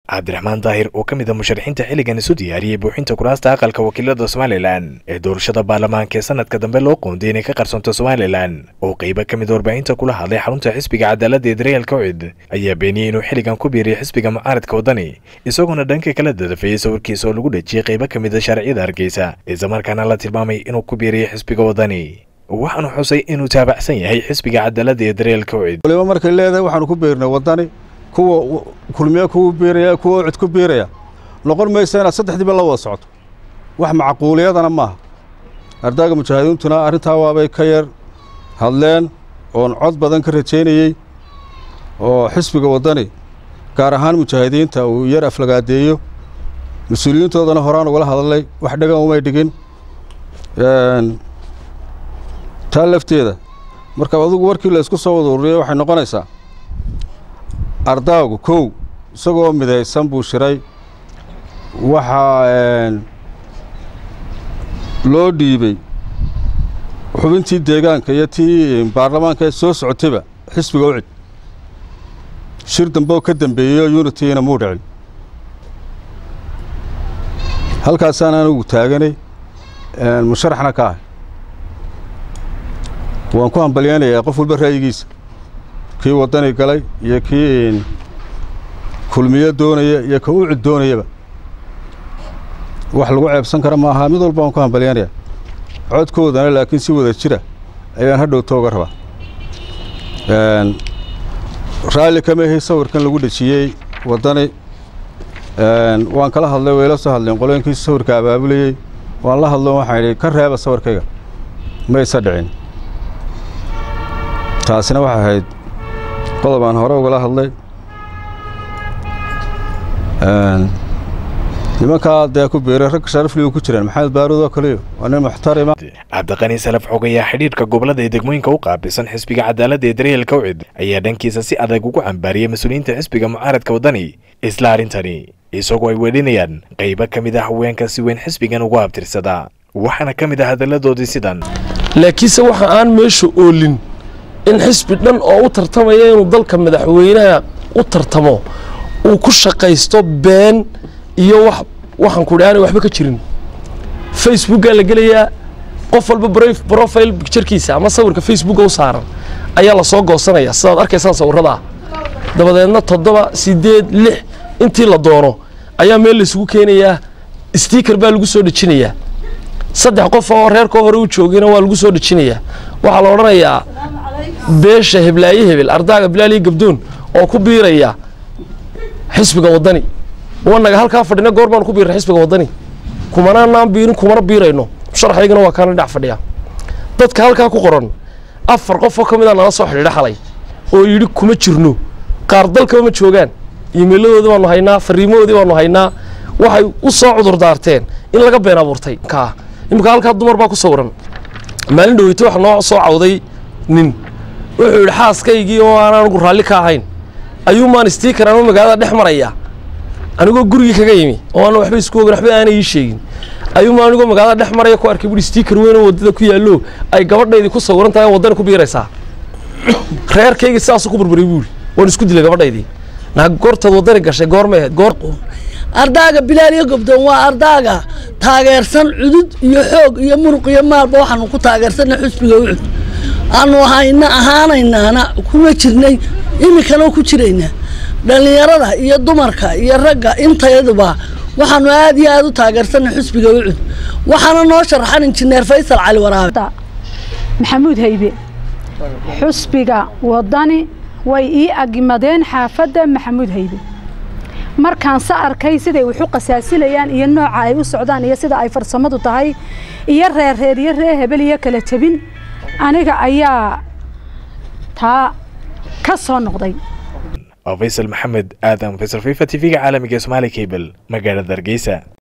cabdiraxmaan daahir oo ka mid a musharaxiinta xilligan isu diyaariyey buuxinta kuraasta aqalka wakiilada somalilan ee doorashada baarlamaanka ee sanadka dambe loo qoonday inay ka qarsoonto somalilan oo qaybo ka mid warbaahinta kula hadlay xarunta xisbiga cadaaladda ee daryeel kawcid ayaa beeniyey inuu xilligan ku biiriyay xisbiga mucaaradka waddani isagoona dhanka kala dadafeeyey sawirkiisa oo lagu dhejiyey qaybo ka mid a sharciyada hargeysa islamarkaana la tilmaamay inuu ku biiriyey xisbiga waddani waxaanu xusay inuu taabacsan yahay xisbiga cadaaladda ee daryeel kawcid waliba markay leedahay waxaanu ku biirnay waddani kuwa kulmiye kugu biiraya kuwa cid ku biiraya noqon maysa inaad saddexdiiba la wada socoto wax macquuliyadana maaha ardaaga mujaahidiintuna arrintaa waabay ka yar hadleen oon cod badan ka rajaynayey oo xisbiga waddani gaar ahaan mujaahidiinta uu yar aflagaadeeyo mas-uuliyiintoodana horaan ugala hadlay wax dhagan umay dhigin taa lafteeda marka adugu warkii la isku soo wada ururiyey waxay noqonaysaa ardaagu kow isagoo midaysan buu shiray waxaa loo dhiibey xubintii deegaanka iyo tii baarlamaanka ee soo socotayba xisbiga ucid shir dambe oo ka dambeeyey oo unitiina muu dhicin halkaasaan anugu taaganay musharaxna ka ahay waan ku hambalyeynayaa qof walba ra'yigiisa kii waddani galay iyo kii kulmiyo doonaya iyo ka ucid doonayaba wax lagu ceebsan kara ma aha mid walba waan ku hambalyeynayaa codkoodana laakiin si wada jira ayaan hadhowta uga rabaa raalli kama ahi sawirkan lagu dhejiyey waddani waan kala hadlay wayla soo hadleen qolooyinkiisa sawirka abaabulayey waan la hadlo waxaan idhi ka reeba sawirkayga maysa dhicin taasina waxay ahayd qodob aan hore ugala hadlay nimankaa dee ku biiray ragga sharafligu ku jiraan maxamed baaruud oo kaliyo waa nin muxtarima cabdiqani salaf xog ayaa xidhiidhka gobolada ee degmooyinka u qaabilsan xisbiga cadaaladda ee daryeel kawcid ayaa dhankiisa si adag ugu cambaariyey mas-uuliyiinta xisbiga mucaaradka waddani isla arrintani isagoo ay weedhinayaan qaybo ka mid ah haweenka si weyn xisbigan ugu abtirsadaa waxaana ka mid ah hadalladoodii sidan laakiinse waxa aan meesha oolin in xisbi dhan oo u tartamaya inuu dalka madaxweynaha u tartamo uu ku shaqaysto been iyo wax waxaan ku dhaanay waxba ka jirin facebookaa la gelayaa qof walba brofile bicturkiisa ama sawirka facebooka u saaran ayaa la soo goosanaya sidaad arkaysaan sawirradaa dabadeedna toddoba siddeed lix intii la doono ayaa meel laysugu keenayaa stiiker baa lagu soo dhejinayaa saddex qof oo reerkoo hore u joogayna waa lagu soo dhejinayaa waxaa la odhanayaa beesha heblaaye hebel ardaaga bilaaliyo gabdoon oo ku biiraya xisbiga waddani wanaga halkaa fadhina goor baanu ku biirna xisbiga waddani kumanaanaan biirin kumana biirayno sharaxaygana waa kaana dhinac fadhiya dadka halkaa ku qoran afar qof oo ka mid a nala soo xidhiidha xalay oo yidhi kuma jirno qaar dalkaba ma joogaan iimayladoodii baanu haynaa fariimahoodii baanu haynaa waxay u soo cudur daarteen in laga been abuurtay kaa iminka halkaa dumar baa ku sawiran maalin dhaweyta waxa noo soo cawday nin wuxuu yidhi xaaskaygii oo aan anigu raalli ka ahayn ayuu maan stiikar ama magaalada dhex maraya anigoo gurigii kaga yimi oo aan waxba isku ogan waxba aanay ii sheegin ayuu maan anigoo magaalada dhex maraya ku arkay buhi stiikar weyn oo waddada ku yaallo ay gabadhaydii ku sawiran tahay waddani ku biiraysaa reerkaygii sidaasuu ku burburay buuri waan isku dilay gabadhaydii naa goortaad waddani gashay goormay ahayd goor ardaaga bilaal iyo gobdoon waa ardaaga taageersan cudud iyo xoog iyo muruq iyo maalba waxaanu ku taageersanna xusbiga ucud aanu hayna ahaanaynaana kuma jirnay iminkana ku jiraynaa dhallinyarada iyo dumarka iyo ragga intayaduba waxaanu aad iyo aad u taageersanna xusbiga ucud waxaana noo sharaxan injineer faysal cali waraabe maxamuud haybe xusbiga waddani way ii agimadeen xaafadda maxamuud haybe markaan se arkay siday wax u qasaasilayaan iyo nooca ay u socdaan iyo sida ay farsamadu tahay iyo reerreer iyo ree hebel iyo kala jebin aniga ayaa taa ka soo noqday faysal maxamed aadan faysal fifa t v-ga caalamiga ee somaali cable magaalada hargeysa